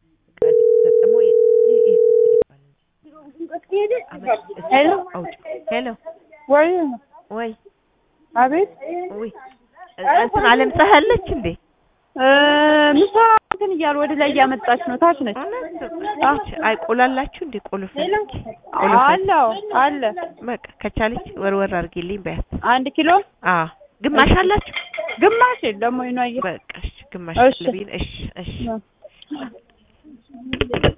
ሄሎ ሄሎ ወይ ወይ አቤት ወይ እንትን አለም ፀሐይ አለች እንዴ? ምሳ እንትን እያሉ ወደ ላይ እያመጣች ነው። ታች ነች። እውነት አይ ቆላላችሁ እንዴ? ቆሎ ፈልጊ ቆሎ ፈልጊ። አለው አለ በቃ ከቻለች ወርወር አድርጊልኝ በያት። አንድ ኪሎ አዎ ግማሽ አላችሁ? ግማሽ የለም ወይ ነው? በቃ እሺ ግማሽ እሺ። ልቢን እሺ እሺ